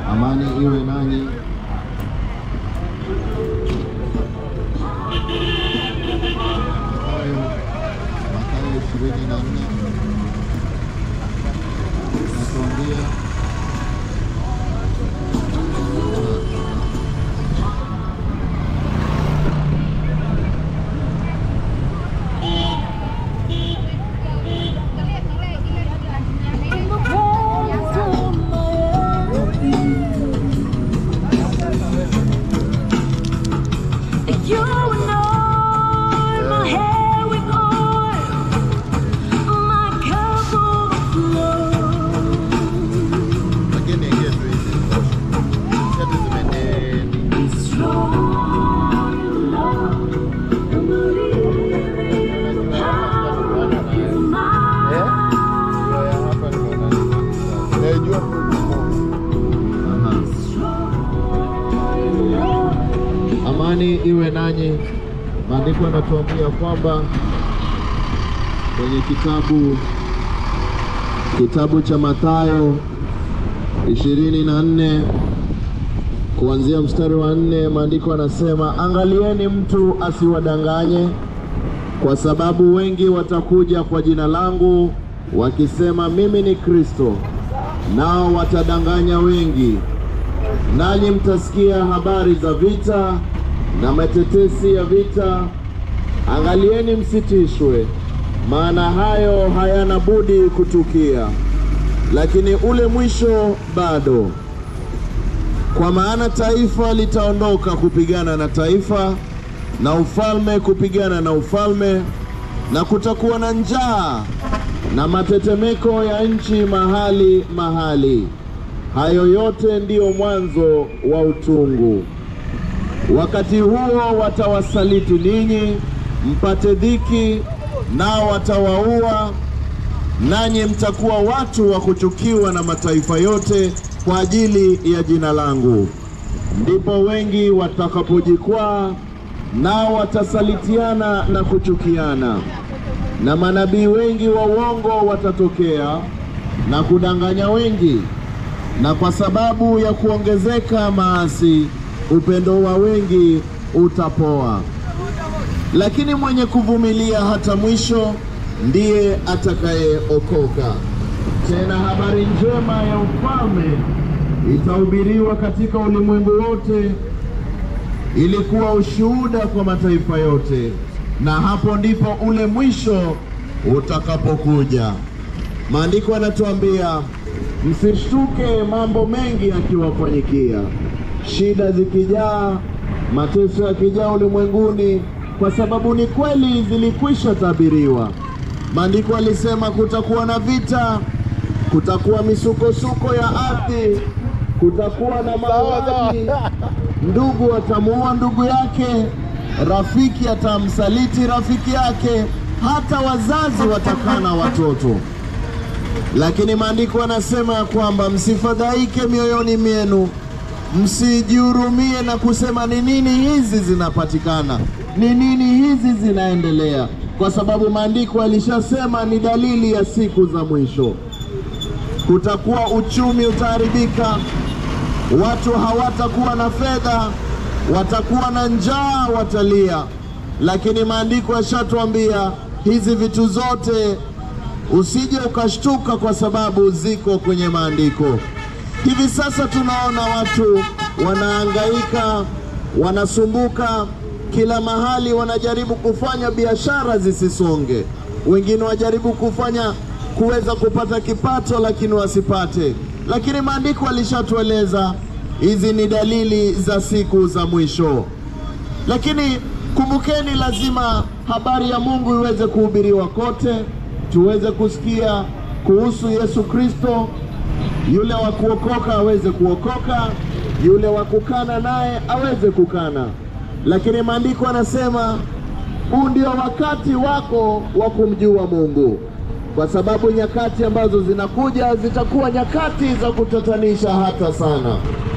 Amani iwe nanyi. Mathayo Mathayo ishirini na nne natuambia You anoint my hair with oil, my cup overflows. lakini ingie tu hizi shati zimedeni. Strong in love and believing power is mine. Aha. Amani iwe nanyi. Maandiko yanatuambia kwamba kwenye kitabu kitabu cha Mathayo ishirini na nne kuanzia mstari wa nne maandiko yanasema, angalieni mtu asiwadanganye, kwa sababu wengi watakuja kwa jina langu wakisema mimi ni Kristo, nao watadanganya wengi. Nanyi mtasikia habari za vita na matetesi ya vita. Angalieni msitishwe, maana hayo hayana budi kutukia, lakini ule mwisho bado. Kwa maana taifa litaondoka kupigana na taifa, na ufalme kupigana na ufalme, na kutakuwa na njaa na matetemeko ya nchi mahali mahali. Hayo yote ndiyo mwanzo wa utungu. Wakati huo watawasaliti ninyi, mpate dhiki, nao watawaua, nanyi mtakuwa watu wa kuchukiwa na mataifa yote kwa ajili ya jina langu. Ndipo wengi watakapojikwaa, nao watasalitiana na kuchukiana, na manabii wengi wa uongo watatokea na kudanganya wengi na kwa sababu ya kuongezeka maasi, upendo wa wengi utapoa. Lakini mwenye kuvumilia hata mwisho ndiye atakayeokoka. Tena habari njema ya ufalme itahubiriwa katika ulimwengu wote, ili kuwa ushuhuda kwa mataifa yote, na hapo ndipo ule mwisho utakapokuja. Maandiko yanatuambia msishtuke mambo mengi yakiwafanyikia, shida zikijaa, mateso yakijaa ulimwenguni, kwa sababu ni kweli zilikwisha tabiriwa. Maandiko alisema kutakuwa na vita, kutakuwa misukosuko ya ardhi, kutakuwa na mauaji, ndugu atamuua ndugu yake, rafiki atamsaliti rafiki yake, hata wazazi watakana watoto. Lakini maandiko yanasema ya kwamba msifadhaike mioyoni mwenu, msijihurumie na kusema ni nini hizi zinapatikana, ni nini hizi zinaendelea, kwa sababu maandiko yalishasema ni dalili ya siku za mwisho. Kutakuwa uchumi utaharibika, watu hawatakuwa na fedha, watakuwa na njaa, watalia. Lakini maandiko yashatuambia hizi vitu zote usije ukashtuka kwa sababu ziko kwenye maandiko. Hivi sasa tunaona watu wanahangaika, wanasumbuka kila mahali, wanajaribu kufanya biashara zisisonge, wengine wajaribu kufanya kuweza kupata kipato, lakini wasipate. Lakini maandiko alishatueleza hizi ni dalili za siku za mwisho. Lakini kumbukeni, lazima habari ya Mungu iweze kuhubiriwa kote, tuweze kusikia kuhusu Yesu Kristo. Yule wa kuokoka aweze kuokoka, yule wa kukana naye aweze kukana. Lakini maandiko anasema huu ndio wakati wako wa kumjua Mungu, kwa sababu nyakati ambazo zinakuja zitakuwa nyakati za kutatanisha hata sana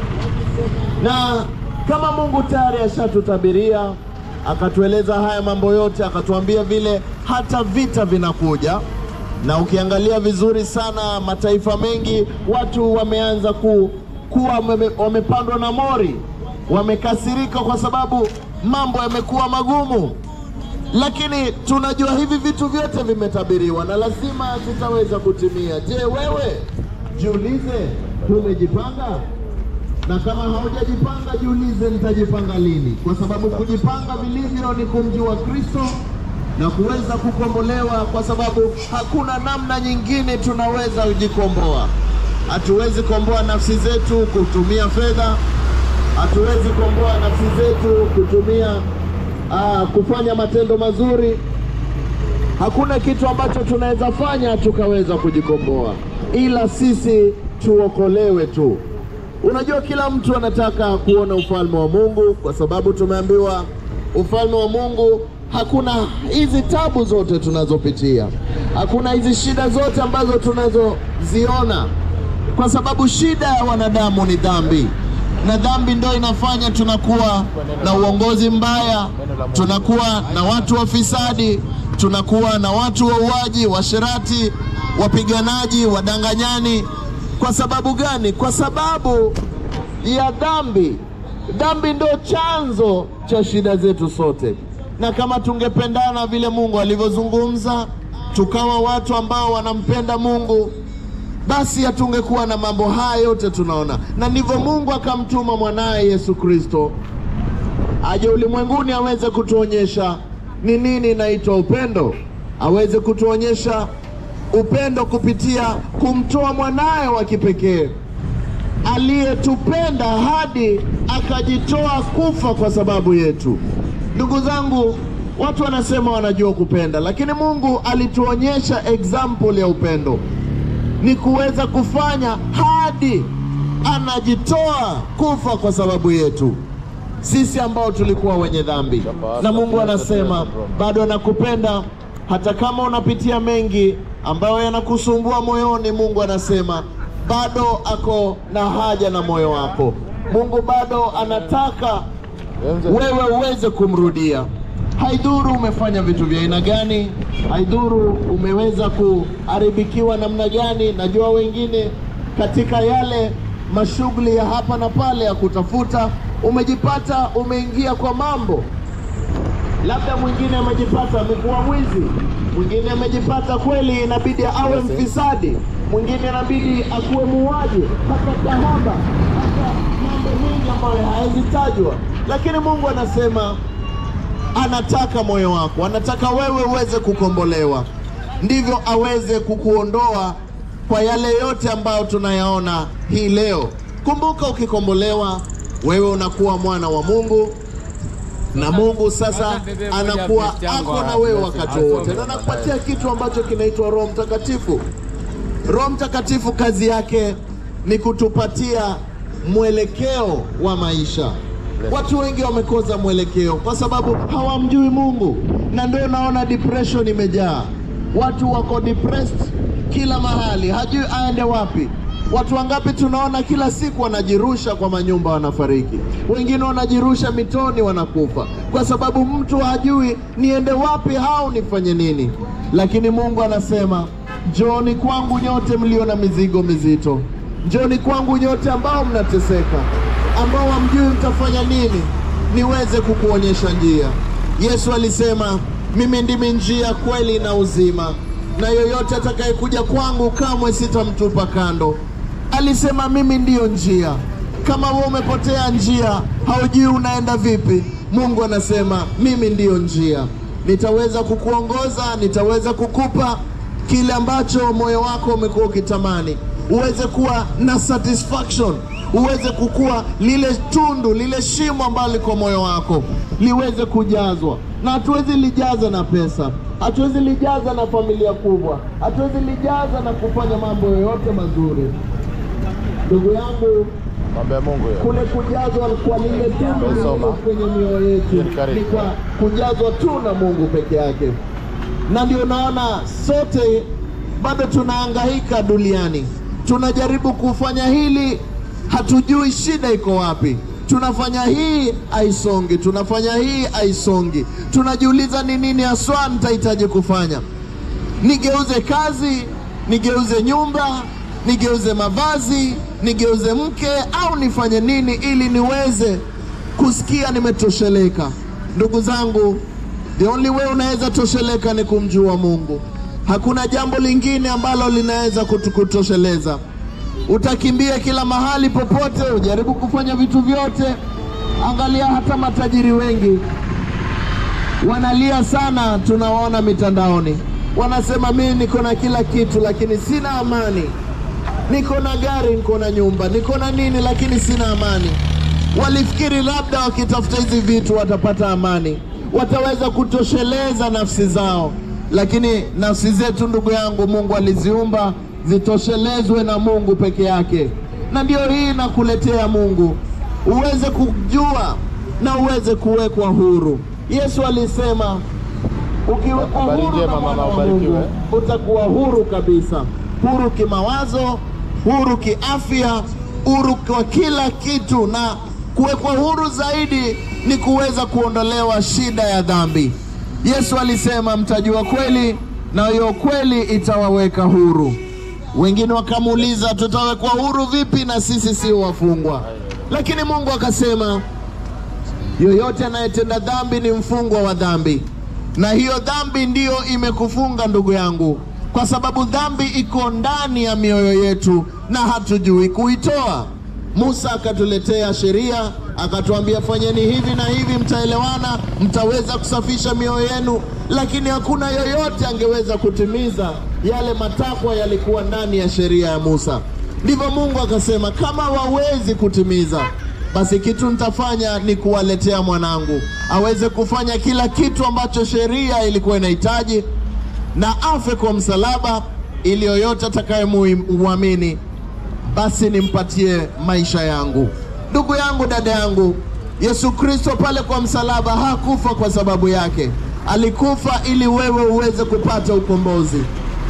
na kama Mungu tayari ashatutabiria akatueleza haya mambo yote, akatuambia vile hata vita vinakuja, na ukiangalia vizuri sana mataifa mengi watu wameanza ku, kuwa wame- wamepandwa na mori, wamekasirika kwa sababu mambo yamekuwa magumu, lakini tunajua hivi vitu vyote vimetabiriwa na lazima zitaweza kutimia. Je, wewe jiulize, tumejipanga? Na kama haujajipanga jiulize, nitajipanga lini? Kwa sababu kujipanga vilivyo ni kumjua Kristo na kuweza kukombolewa, kwa sababu hakuna namna nyingine tunaweza kujikomboa. Hatuwezi komboa nafsi zetu kutumia fedha, hatuwezi komboa nafsi zetu kutumia aa, kufanya matendo mazuri. Hakuna kitu ambacho tunaweza fanya tukaweza kujikomboa, ila sisi tuokolewe tu. Unajua, kila mtu anataka kuona ufalme wa Mungu, kwa sababu tumeambiwa ufalme wa Mungu hakuna hizi tabu zote tunazopitia, hakuna hizi shida zote ambazo tunazoziona, kwa sababu shida ya wanadamu ni dhambi, na dhambi ndio inafanya tunakuwa na uongozi mbaya, tunakuwa na watu wafisadi, tunakuwa na watu wauaji, washerati, wapiganaji, wadanganyani. Kwa sababu gani? Kwa sababu ya dhambi. Dhambi ndio chanzo cha shida zetu sote, na kama tungependana vile Mungu alivyozungumza, tukawa watu ambao wanampenda Mungu, basi hatungekuwa na mambo haya yote tunaona, na ndivyo Mungu akamtuma mwanaye Yesu Kristo aje ulimwenguni aweze kutuonyesha ni nini inaitwa upendo, aweze kutuonyesha upendo kupitia kumtoa mwanaye wa kipekee aliyetupenda hadi akajitoa kufa kwa sababu yetu. Ndugu zangu, watu wanasema wanajua kupenda, lakini Mungu alituonyesha example ya upendo ni kuweza kufanya hadi anajitoa kufa kwa sababu yetu sisi ambao tulikuwa wenye dhambi, na Mungu anasema bado anakupenda hata kama unapitia mengi ambayo yanakusumbua moyoni. Mungu anasema bado ako na haja na moyo wako. Mungu bado anataka wewe uweze kumrudia. Haidhuru umefanya vitu vya aina gani, haidhuru umeweza kuharibikiwa namna gani. Najua wengine katika yale mashughuli ya hapa na pale ya kutafuta, umejipata umeingia kwa mambo labda mwingine amejipata amekuwa mwizi, mwingine amejipata kweli inabidi awe mfisadi, mwingine inabidi akuwe muuaji, hata kahaba, hata mambo mengi ambayo hayazitajwa, lakini Mungu anasema anataka moyo wako, anataka wewe uweze kukombolewa, ndivyo aweze kukuondoa kwa yale yote ambayo tunayaona hii leo. Kumbuka, ukikombolewa wewe unakuwa mwana wa Mungu na Mungu sasa anakuwa ako na wewe wakati wote, na anakupatia kitu ambacho kinaitwa Roho Mtakatifu. Roho Mtakatifu kazi yake ni kutupatia mwelekeo wa maisha. Watu wengi wamekosa mwelekeo kwa sababu hawamjui Mungu, na ndio unaona depression imejaa. Watu wako depressed kila mahali, hajui aende wapi. Watu wangapi tunaona kila siku wanajirusha kwa manyumba wanafariki, wengine wanajirusha mitoni wanakufa, kwa sababu mtu hajui niende wapi au nifanye nini. Lakini Mungu anasema njooni kwangu nyote mlio na mizigo mizito, njooni kwangu nyote ambao mnateseka, ambao hamjui mtafanya nini, niweze kukuonyesha njia. Yesu alisema mimi ndimi njia, kweli na uzima, na yoyote atakayekuja kwangu kamwe sitamtupa kando. Alisema mimi ndiyo njia. Kama wewe umepotea njia, haujui unaenda vipi, Mungu anasema mimi ndiyo njia, nitaweza kukuongoza, nitaweza kukupa kile ambacho moyo wako umekuwa ukitamani, uweze kuwa na satisfaction, uweze kukua lile tundu, lile shimo ambalo liko moyo wako liweze kujazwa, na hatuwezi lijaza na pesa, hatuwezi lijaza na familia kubwa, hatuwezi lijaza na kufanya mambo yoyote mazuri. Ndugu yangu, Mambo ya Mungu hiyo. kule kujazwa kwa lile tundu lililo Soma. kwenye mioyo yetu Ni karibu. ni kwa kujazwa tu na Mungu peke yake, na ndio naona sote bado tunahangaika duniani, tunajaribu kufanya hili, hatujui shida iko wapi. Tunafanya hii haisongi, tunafanya hii haisongi, tunajiuliza ni nini haswa nitahitaji kufanya nigeuze kazi, nigeuze nyumba, nigeuze mavazi, nigeuze mke au nifanye nini ili niweze kusikia nimetosheleka? Ndugu zangu, the only way unaweza tosheleka ni kumjua Mungu. Hakuna jambo lingine ambalo linaweza kutukutosheleza. Utakimbia kila mahali popote, ujaribu kufanya vitu vyote. Angalia hata matajiri wengi wanalia sana, tunawaona mitandaoni, wanasema mimi niko na kila kitu, lakini sina amani. Niko na gari, niko na nyumba, niko na nini, lakini sina amani. Walifikiri labda wakitafuta hizi vitu watapata amani, wataweza kutosheleza nafsi zao, lakini nafsi zetu, ndugu yangu, Mungu aliziumba zitoshelezwe na Mungu peke yake, na ndio hii nakuletea Mungu uweze kujua na uweze kuwekwa huru. Yesu alisema ukiwekwa Habari huru njema, na mwana mama, wa ubarikiwe. Mungu utakuwa huru kabisa, huru kimawazo, huru kiafya, huru kwa kila kitu, na kuwekwa huru zaidi ni kuweza kuondolewa shida ya dhambi. Yesu alisema mtajua kweli na hiyo kweli itawaweka huru. Wengine wakamuuliza tutawekwa huru vipi na sisi sio wafungwa? Lakini Mungu akasema yoyote anayetenda dhambi ni mfungwa wa dhambi, na hiyo dhambi ndiyo imekufunga ndugu yangu, kwa sababu dhambi iko ndani ya mioyo yetu na hatujui kuitoa. Musa akatuletea sheria, akatuambia fanyeni hivi na hivi, mtaelewana, mtaweza kusafisha mioyo yenu, lakini hakuna yoyote angeweza kutimiza yale matakwa yalikuwa ndani ya sheria ya Musa. Ndivyo Mungu akasema, kama wawezi kutimiza basi kitu nitafanya ni kuwaletea mwanangu aweze kufanya kila kitu ambacho sheria ilikuwa inahitaji, na afe kwa msalaba, ili yoyote atakayemwamini basi nimpatie maisha yangu. Ndugu yangu, dada yangu, Yesu Kristo pale kwa msalaba hakufa kwa sababu yake, alikufa ili wewe uweze kupata ukombozi.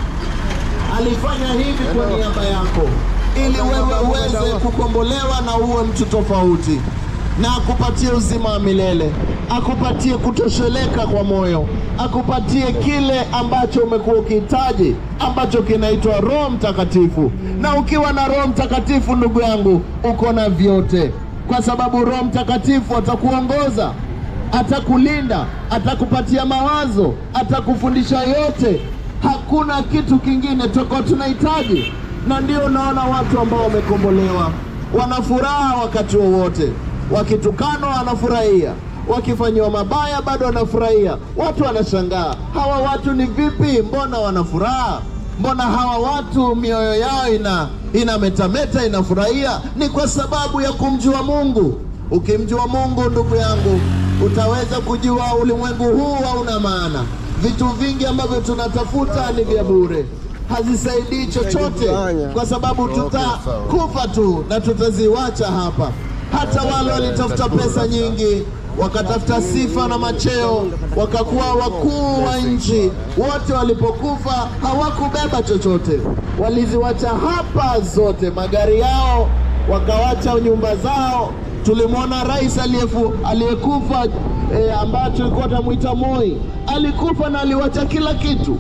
Alifanya hivi kwa niaba yako ili wewe uweze kukombolewa na uwe mtu tofauti, na akupatie uzima wa milele, akupatie kutosheleka kwa moyo, akupatie kile ambacho umekuwa ukihitaji, ambacho kinaitwa Roho Mtakatifu. Na ukiwa na Roho Mtakatifu, ndugu yangu, uko na vyote, kwa sababu Roho Mtakatifu atakuongoza atakulinda, atakupatia mawazo, atakufundisha yote. Hakuna kitu kingine toko tunahitaji, na ndio unaona watu ambao wamekombolewa wana furaha wakati wowote, wakitukanwa wanafurahia, wakifanyiwa mabaya bado wanafurahia. Watu wanashangaa, hawa watu ni vipi? Mbona wana furaha? Mbona hawa watu mioyo yao ina inametameta, inafurahia? Ni kwa sababu ya kumjua Mungu. Ukimjua Mungu, ndugu yangu, utaweza kujua ulimwengu huu hauna maana. Vitu vingi ambavyo tunatafuta ni vya bure, hazisaidii chochote, kwa sababu tutakufa tu na tutaziwacha hapa. Hata wale walitafuta pesa nyingi, wakatafuta sifa na macheo, wakakuwa wakuu wa nchi, wote walipokufa hawakubeba chochote, waliziwacha hapa zote, magari yao, wakawacha nyumba zao. Tulimwona rais aliyefu- aliyekufa e, ambaye tulikuwa tunamwita Moi, alikufa na aliwacha kila kitu.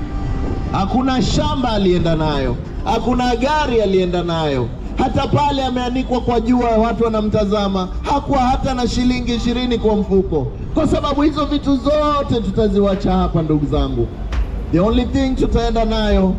Hakuna shamba alienda nayo, hakuna gari alienda nayo. Hata pale ameanikwa kwa jua, watu wanamtazama, hakuwa hata na shilingi ishirini kwa mfuko, kwa sababu hizo vitu zote tutaziwacha hapa, ndugu zangu. The only thing tutaenda nayo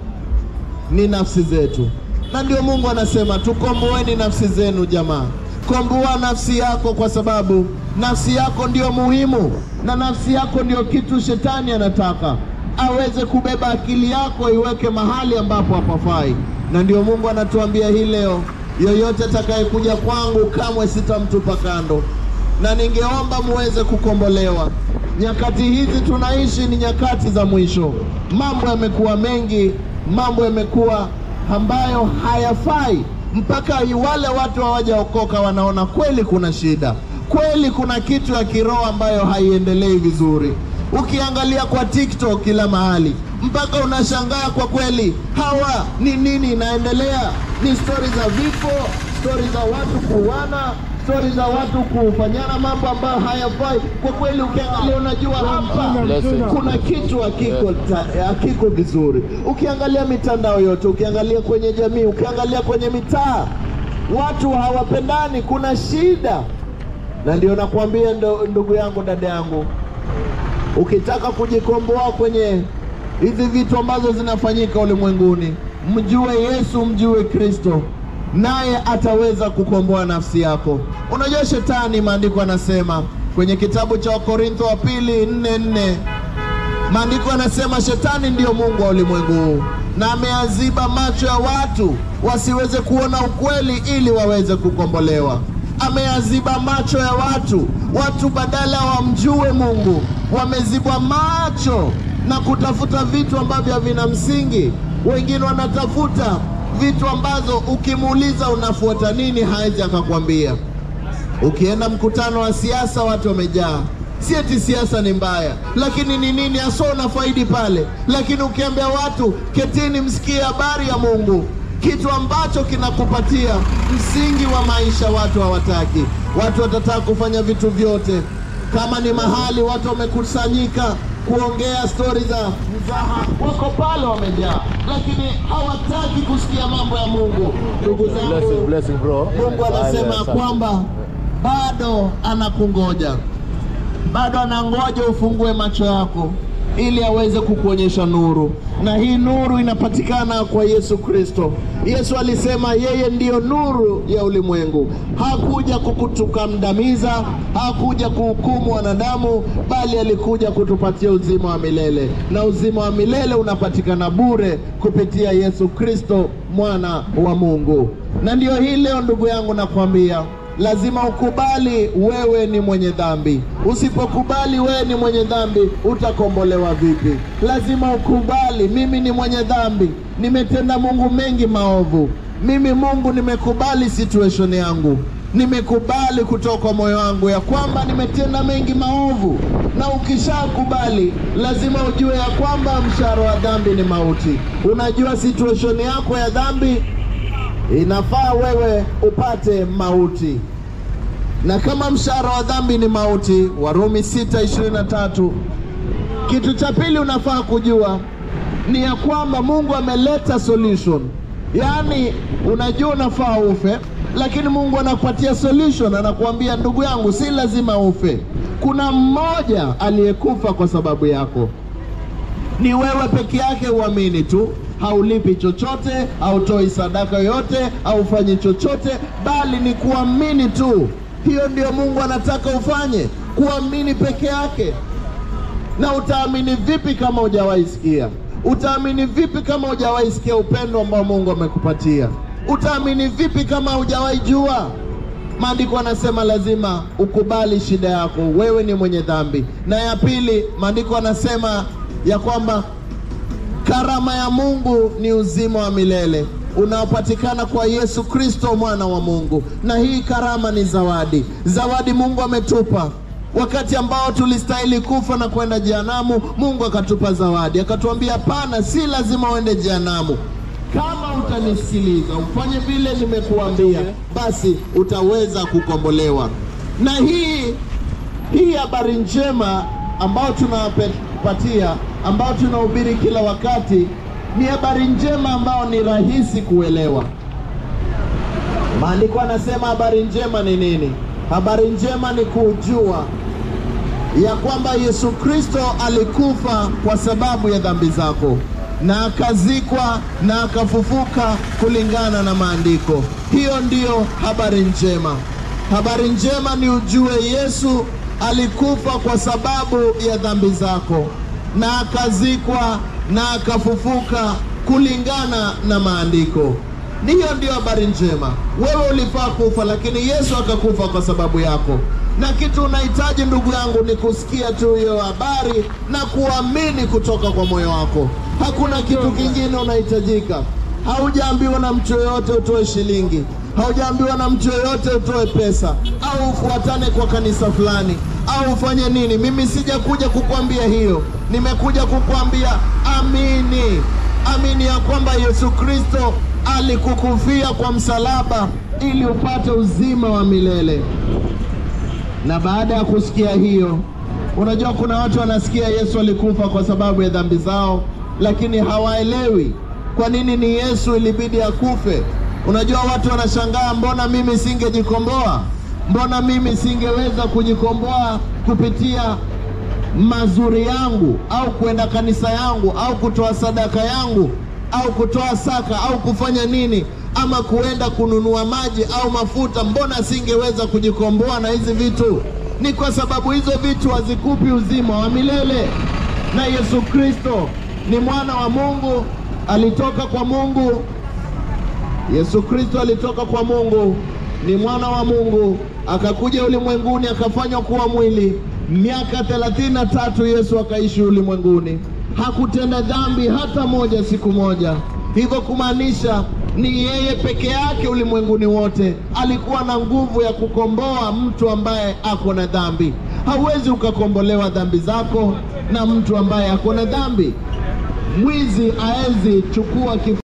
ni nafsi zetu, na ndio Mungu anasema tukomboeni nafsi zenu. Jamaa, komboa nafsi yako, kwa sababu nafsi yako ndio muhimu, na nafsi yako ndio kitu shetani anataka aweze kubeba akili yako iweke mahali ambapo hapafai, na ndio Mungu anatuambia hii leo, yoyote atakayekuja kwangu kamwe sitamtupa kando, na ningeomba muweze kukombolewa. Nyakati hizi tunaishi ni nyakati za mwisho, mambo yamekuwa mengi, mambo yamekuwa ambayo hayafai, mpaka wale watu hawajaokoka wanaona kweli kuna shida, kweli kuna kitu ya kiroho ambayo haiendelei vizuri. Ukiangalia kwa TikTok kila mahali, mpaka unashangaa kwa kweli, hawa ni nini inaendelea? Ni stori za vifo, stori za watu kuuana, stori za watu kufanyana mambo ambayo hayafai. Kwa kweli, ukiangalia unajua hapa Blessing. kuna kitu hakiko, ta- hakiko vizuri. Ukiangalia mitandao yote, ukiangalia kwenye jamii, ukiangalia kwenye mitaa, watu hawapendani, kuna shida. Na ndio nakwambia ndo, ndugu yangu, dada yangu, ukitaka kujikomboa kwenye hizi vitu ambazo zinafanyika ulimwenguni, mjue Yesu, mjue Kristo, naye ataweza kukomboa nafsi yako. Unajua shetani, maandiko anasema kwenye kitabu cha Wakorintho wa pili nne nne maandiko yanasema shetani ndiyo mungu wa ulimwengu huu na ameaziba macho ya watu wasiweze kuona ukweli ili waweze kukombolewa. Ameaziba macho ya watu, watu badala wamjue Mungu wamezibwa macho na kutafuta vitu ambavyo havina msingi. Wengine wanatafuta vitu ambazo ukimuuliza unafuata nini, hawezi akakwambia. Ukienda mkutano wa siasa, watu wamejaa. Si eti siasa ni mbaya, lakini ni nini hasa unafaidi pale? Lakini ukiambia watu ketini, msikie habari ya Mungu, kitu ambacho kinakupatia msingi wa maisha, watu hawataki. Watu watataka kufanya vitu vyote. Kama ni mahali watu wamekusanyika kuongea stori za mzaha, wako pale wamejaa, lakini hawataki kusikia mambo ya Mungu. Ndugu Blessing, zangu, blessing bro. Mungu anasema ya kwamba bado anakungoja, bado anangoja ufungue macho yako ili aweze kukuonyesha nuru, na hii nuru inapatikana kwa Yesu Kristo. Yesu alisema yeye ndiyo nuru ya ulimwengu. Hakuja kukutukandamiza, hakuja kuhukumu wanadamu, bali alikuja kutupatia uzima wa milele, na uzima wa milele unapatikana bure kupitia Yesu Kristo, mwana wa Mungu. Na ndiyo hii leo, ndugu yangu, nakwambia lazima ukubali wewe ni mwenye dhambi. Usipokubali wewe ni mwenye dhambi, utakombolewa vipi? Lazima ukubali, mimi ni mwenye dhambi, nimetenda Mungu mengi maovu. Mimi Mungu nimekubali situation yangu, nimekubali kutoka kwa moyo wangu ya kwamba nimetenda mengi maovu. Na ukishakubali, lazima ujue ya kwamba mshahara wa dhambi ni mauti. Unajua situation yako ya dhambi inafaa wewe upate mauti, na kama mshahara wa dhambi ni mauti, Warumi 6:23. Kitu cha pili unafaa kujua ni ya kwamba Mungu ameleta solution, yaani unajua unafaa ufe, lakini Mungu anakupatia solution, anakuambia ndugu yangu, si lazima ufe. Kuna mmoja aliyekufa kwa sababu yako ni wewe peke yake uamini tu, haulipi chochote, hautoi sadaka yoyote, haufanyi chochote, bali ni kuamini tu. Hiyo ndio Mungu anataka ufanye, kuamini peke yake. Na utaamini vipi kama hujawahi sikia? Utaamini vipi kama hujawahi sikia upendo ambao Mungu amekupatia? Utaamini vipi kama hujawahi jua? Maandiko anasema lazima ukubali shida yako, wewe ni mwenye dhambi. Na ya pili, maandiko anasema ya kwamba karama ya Mungu ni uzima wa milele unaopatikana kwa Yesu Kristo mwana wa Mungu, na hii karama ni zawadi. Zawadi Mungu ametupa wakati ambao tulistahili kufa na kwenda jehanamu. Mungu akatupa zawadi, akatuambia hapana, si lazima uende jehanamu. Kama utanisikiliza ufanye vile nimekuambia, basi utaweza kukombolewa. Na hii hii habari njema ambayo tunawapatia, ambayo tunahubiri kila wakati, ni habari njema ambayo ni rahisi kuelewa. Maandiko anasema habari njema ni nini? Habari njema ni kujua ya kwamba Yesu Kristo alikufa kwa sababu ya dhambi zako na akazikwa na akafufuka kulingana na maandiko. Hiyo ndiyo habari njema. Habari njema ni ujue Yesu alikufa kwa sababu ya dhambi zako na akazikwa na akafufuka kulingana na maandiko. Hiyo ndiyo habari njema. Wewe ulifaa kufa, lakini Yesu akakufa kwa sababu yako, na kitu unahitaji ndugu yangu ni kusikia tu hiyo habari na kuamini kutoka kwa moyo wako. Hakuna kitu kingine unahitajika. Haujaambiwa na mtu yoyote utoe shilingi, haujaambiwa na mtu yoyote utoe pesa au ufuatane kwa kanisa fulani au ufanye nini. Mimi sijakuja kukwambia hiyo, nimekuja kukwambia amini, amini ya kwamba Yesu Kristo alikukufia kwa msalaba ili upate uzima wa milele. Na baada ya kusikia hiyo, unajua kuna watu wanasikia Yesu alikufa kwa sababu ya dhambi zao, lakini hawaelewi kwa nini ni Yesu ilibidi akufe. Unajua watu wanashangaa, mbona mimi singejikomboa? Mbona mimi singeweza kujikomboa kupitia mazuri yangu au kwenda kanisa yangu au kutoa sadaka yangu au kutoa saka au kufanya nini ama kuenda kununua maji au mafuta, mbona singeweza kujikomboa na hizi vitu? Ni kwa sababu hizo vitu hazikupi uzima wa milele. Na Yesu Kristo ni mwana wa Mungu, alitoka kwa Mungu. Yesu Kristo alitoka kwa Mungu, ni mwana wa Mungu, akakuja ulimwenguni akafanywa kuwa mwili. Miaka thelathini na tatu Yesu akaishi ulimwenguni, hakutenda dhambi hata moja siku moja. Hivyo kumaanisha ni yeye peke yake ulimwenguni wote alikuwa na nguvu ya kukomboa mtu ambaye ako na dhambi. Hauwezi ukakombolewa dhambi zako na mtu ambaye ako na dhambi. Mwizi aezi chukua kif